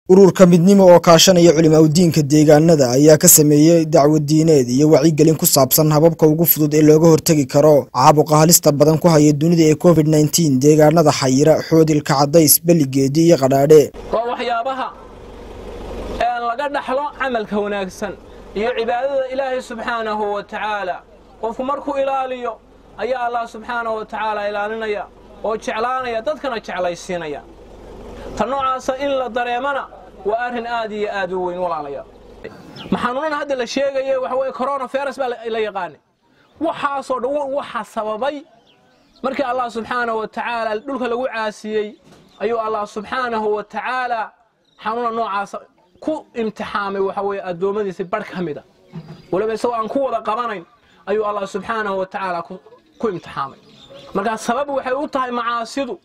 ururka midnimo oo kaashanaya culimaudiinka deegaanada ayaa ka sameeyey dacwo diineed iyo wacyigelin ku saabsan hababka ugu fudud ee looga hortegi karo caabuqa halista badan ku haya dunida ee covid nneteen deegaanada xayira xoodilka cadays beligeedi iyo qadhaadhe waa waxyaabaha ee laga dhaxlo camalka wanaagsan iyo cibaadada ilaahay subxaanahu wa tacaala qofku markuu ilaaliyo ayaa allah subxaanahu wa tacaala ilaalinaya oo jeclaanaya dadkana jeclaysiinaya ta noocaasa in la dareemana waa arrin aad iyo aad u weyn walaalayaal maxanuunan hadda la sheegaya waxa weye coronavirus baa la yaqaanay waxaasoo dhan waxa sababay markii allah subxaanahu wa tacaala dhulka lagu caasiyey ayuu allah subxaanahu wa tacaala xanuuna noocaasa ku imtixaamay waxa weye addoommadiisa barh ka mida waliba isagoo aan ku wada qabanayn ayuu allah subxaanahu wa tacaala ku imtixaamay markaa sabab waxay u tahay macaasidu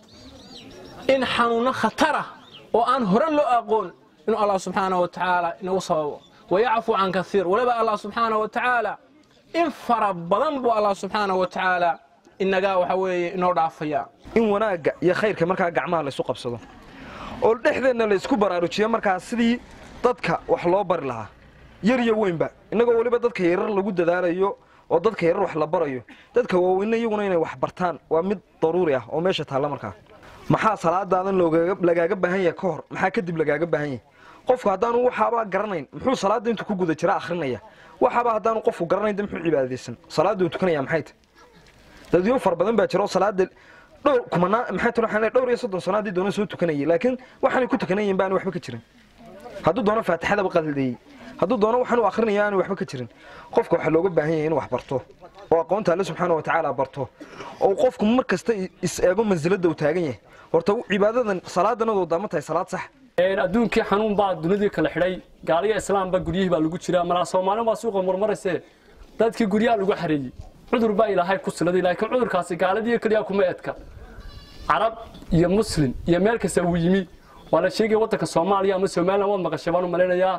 in xanuunno khatarah oo aan hore loo aqoon inuu allah subxaanahu wa tacaala inagu sababo wayacfu can kaiir waliba allah subxaanahu wa tacaala in fara badan buu allah subxaanahu wa tacaala inagaa waxa weeye inoo dhaafaya in wanaagga iyo khayrka markaa gacmaha laysu qabsado oo dhexdeenna laysku baraarujiyo markaa sidii dadka wax loo bari lahaa yar iyo weynba innagoo weliba dadka yarar lagu dadaalayo oo dadka yarar wax la barayo dadka waaweyne iyaguna inay wax bartaan waa mid daruuri ah oo meesha taalla markaa maxaa salaadaadan lagaaga baahan yahay ka hor maxaa kadib lagaaga baahan yahay qofku haddaanu waxaabaa garanayn muxuu salaadda intuu ku guda jira akhrinaya waxaaba haddaanu qofku garanayn de muxuu cibaadaysan salaadda uu tukanaya maxay tahy dadyo fara badan baa jira oo salaada dhowr kumanaa maxay tiro waxaan dhowr iyo soddon sano haddii doona soo tukanayay laakiin waxaanay ku tukanayeen baanu waxba ka jirin hadduu doono faatixadaba qaldeeyey hadduu doono waxaanu akhrinayo aanu waxba ka jirin qofka waxaa looga baahan yahay inuu wax barto oo aqoonta alle subxaana wa tacaala barto oo qofku mar kasta is eego mansiladda uu taagan yahay horta cibaadadan salaadanadoo daama tahay salaad sax adduunkii xanuun baa dunidii kala xidhay gaaliya islaamba guryihii baa lagu jiraa malaa soomaalin baa suuqa murmarayse dadkii guryaha lagu xareeyey cudur baa ilaahay ku siladay laakiin cudurkaasi gaaladii keliya kuma edka carab iyo muslim iyo meel kasta uu yimi waa la sheegaya waddanka soomaaliya ama somalilan waad maqashay baan u malaynayaa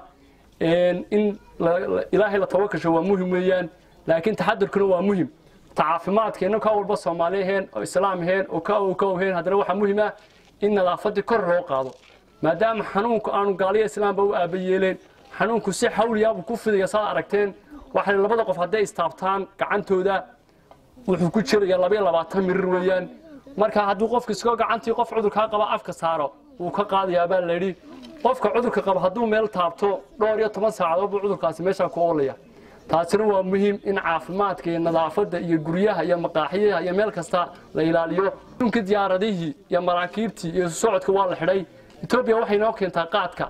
in ilaahay la tawakasho waa muhim weeyaan laakiin taxadarkuna waa muhim ta caafimaadka inna ka walba soomaali aheen oo islaam aheen oo ka ka oheen haddana waxaa muhim ah in nadaafadii kor loo qaado maadaama xanuunku aanu gaaliya islaamba u aaba yeeleen xanuunku si xawliyaabuu ku fidaya saad aragteen waxay labada qof hadday istaabtaan gacantooda wuxuu ku jiraya labaiyo labaatan mirir weeyaan marka hadduu qofka iskoo gacantii qof cudurkaa qaba afka saaro wuu ka qaadayaa baa layidhi qofka cudurka qaba hadduu meel taabto dhowr iyo toban saacadood buu cudurkaasi meeshaa ku oolaya taasina waa muhiim in caafimaadka iyo nadaafadda iyo guryaha iyo maqaaxiyaha iyo meel kasta la ilaaliyo adduunka diyaaradihii iyo maraakiibtii iyo socodka waa la xidhay etoobiya waxay noo keentaa qaadka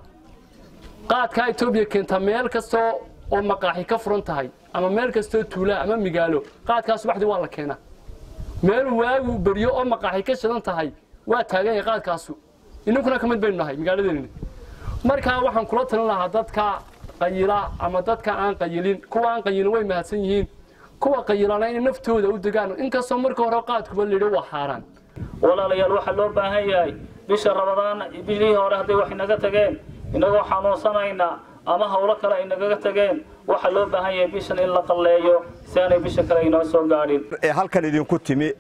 qaadkaa etoobiya keentaa meel kastoo oo maqaaxi ka furan tahay ama meel kastoo tuulaa ama migaalo qaadkaa subaxdii waa la keenaa meeluu waagu beryo oo maqaaxi ka shidan tahay waa taagan yahay qaadkaasu inankuna ka mid baynu nahay magaaladeena markaa waxaan kula talin lahaa dadka qayila ama dadka aan qayilin kuwa aan qayilin way mahadsan yihiin kuwa qayilana inay naftooda u degaan inkastoo marka hore qaadkuba layidhi waa xaaraan walaalayaal waxaa loo baahan yahay bisha rabadaan bishihii hore hadday wax inaga tageen inagoo xanuunsanayna ama howlo kale ay nagaga tageen waxaa loo baahan yahay bishan in la qalleeyo si aanay bisha kale inoo soo gaadhin ee halkan idinku timi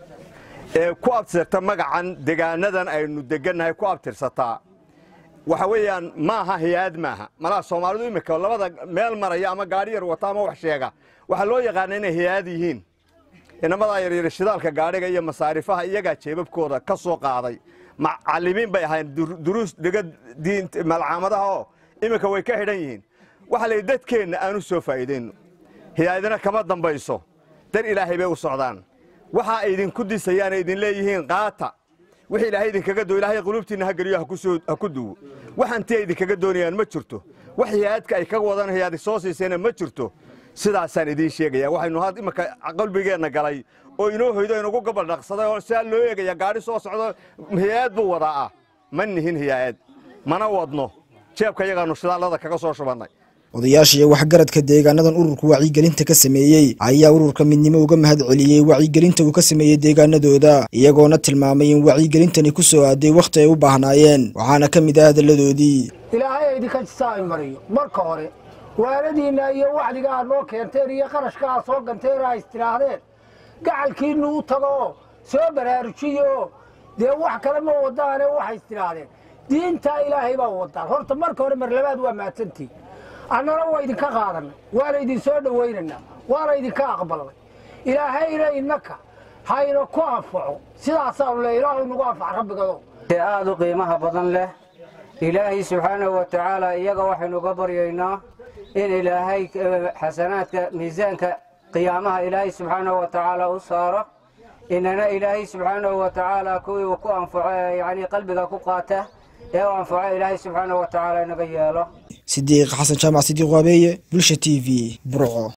ee ku abtirsata magacan degaanadan aynu degannahay ku abtirsataa waxa weeyaan maaha hay-aad maaha malaha soomaalidu imika labada meel maraya ama gaadhi yar wata ama wax sheega waxaa loo yaqaana inay hay-aad yihiin inamadaa yaryar shidaalka gaadhiga iyo masaarifaha iyagaa jeebabkooda ka soo qaaday macalimiin bay ahayn duruus dhiga diinta malcaamadaha oo iminka way ka xidhan yihiin waxaa la yidhi dadkeenna aanu soo faa'iidayno hay-adina kama dambayso dar ilaahay bay u socdaan waxa ay idinku disayaana idin leeyihiin qaata wixii ilaahay idinkaga doo ilaahay qulubtiinna ha geliyo ha ku duwo waxantii ay idinkaga doonayaan ma jirto wax hay-aadka ay kaga wadan hay-aadi soo siisayna ma jirto sidaasaan idiin sheegaya waxaynu had imanka qalbigeenna galay oo inoo hoydo inugu gobol dhaqsaday oo sidaa loo eegaya gaadhi soo socdo hay-aad buu wadaa ah ma nihin hay-aad mana wadno jeebka yagaannu shidaallada kaga soo shubannay odayaasha iyo waxgaradka deegaanadan ururka wacyigelinta ka sameeyey ayaa ururka midnimo uga mahad celiyey wacyigelinta uu ka sameeyey deegaanadooda iyagoona tilmaamay in wacyigelintani ku soo aaday wakhti ay u baahnaayeen waxaana ka mid ah hadalladoodii ilaahay idinka jisaay mariyo marka hore waaladiinna iyo wacdiga aad noo keenteen iyo qarashka aad soo ganteen a istidhaahdeen gacalkiinnu u tago soo baraarujiyo dee wax kale ma wadaane waxay istidhaahdeen diintaa ilaahay baa wadaan horta marka hore marlabaad waa mahadsantihin annana waa idinka qaadanay waana idin soo dhowaynaynaa waana idinka aqbalnay ilaahayna innaka hayna ku anfaco sidaasaanu le ilaahu nagu anfac rabbigado ee aada u qiimaha badan leh ilaahay subxaanahu wa tacaala iyaga waxaynu uga baryaynaa in ilaahay xasanaadka miisaanka qiyaamaha ilaahay subxaanahu wa tacaala u saaro inana ilaahay subxaanahu wa tacaala kuwii uu ku anfaco ee yacnii qalbiga ku qaata ee u anfaco ilaahay subxaanahu wa tacaala inaga yeelo sidiiq xasan jaamac sidiiq waabeeye bulsha t v burco